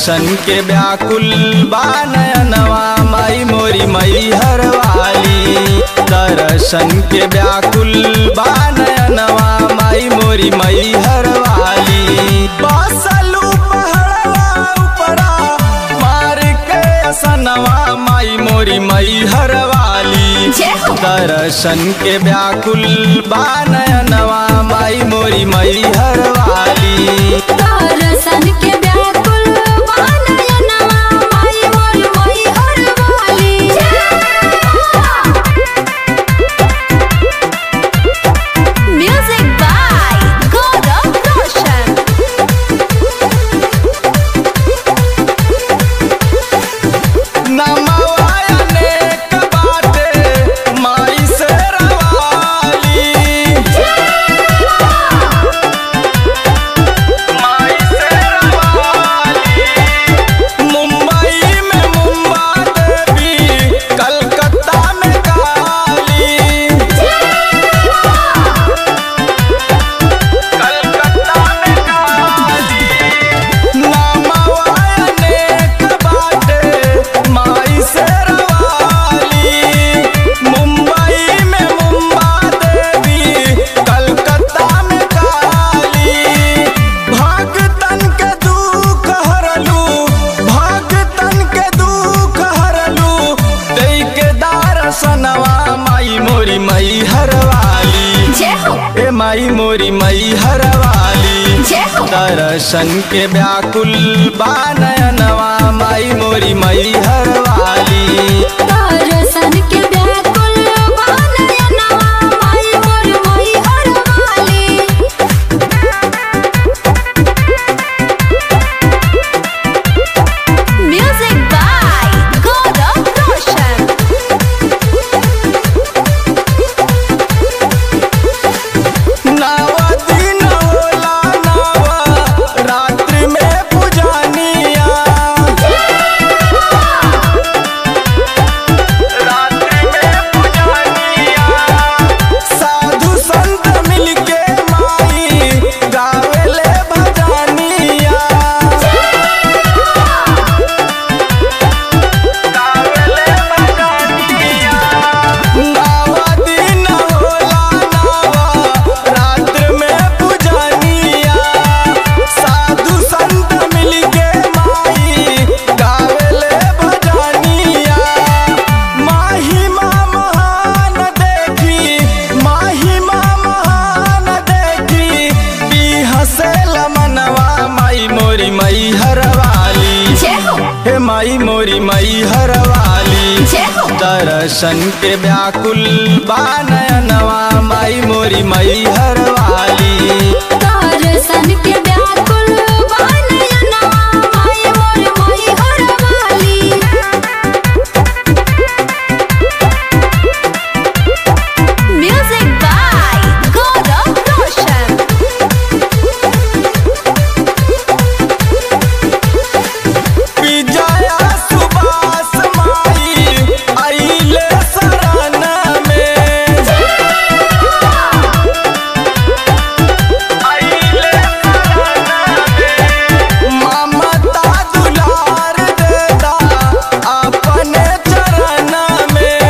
दर्शन के व्याकुल बानयनवा माई मोरी मई हरवाली दर्शन के व्याकुल बानयनवा माई मोरी मई हरवाली बसलू पहड़वा उपरा मार के असनवा माई मोरी मई हरवाली जय हो। दर्शन के व्याकुल बानयनवा माई मोरी मई हरवाली दर्शन के व्याकुल बानयनवा माई मोर मोई हरवाली म्यूजिक बाय गौरव रोशन नमवायने कबाटे माई से रवाली माई से रवाली मुंबई में मुंबा देवी कलकत्ता में काली कलकत्ता में काली नामवायने कबाटे माई से रवाली मुंबई में मुंबा देवी कलकत्ता में काली भगतन के दुख हरलू भगतन के दुख हरलू दई के दारसनवा माई मोरी मई हरवाली जय हो ए माई मोरी मई हरवाली जय हो दर्शन के व्याकुल बानयनवा माई मोरी मई हरवाली दर्शन के व्याकुल बानयनवा माई मोर मोई हरवाली म्यूजिक बाय गौरव रोशन नवा दिन होला नवा रात्रि में पुजानिया रात्रि में पुजानिया साधु संत मिलके माई गावेले भजनिया गावेले भजनिया नवा दिन होला नवा रात्र में पुजानिया साधु संत मिलके माई गावेले भजनिया महिमा महान देखी महिमा महान देखी बिहसे मनवा माई मोरी मई हरवाली जय हो हे माई मोरी मई हरवाली जय हो दर्शन के व्याकुल बानयनवा माई मोरी मई हरवाली दर्शन के व्याकुल बानयनवा माई मोर मोई हरवाली म्यूजिक बाय गौरव रोशन विजया सुबास माई आइले शरण में आइले शरण में ममता दुलार देता अपने चरण में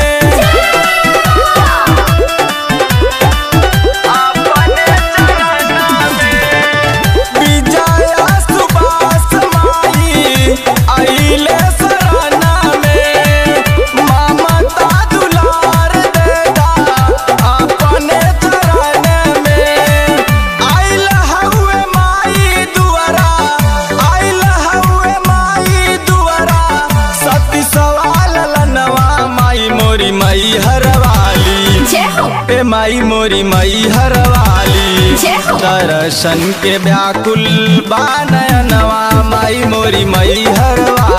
अपने चरण में विजया सुबास माई आइले शरण में ममता दुलार देता अपने चरण में आइल हउए माई दुआरा आइल हउए माई दुआरा सती सवाल लनवा माई मोरी मई हरवाली जय हो ए माई मोरी मई हरवाली जय हो दर्शन के व्याकुल बानयनवा माई मोरी मई हरवाली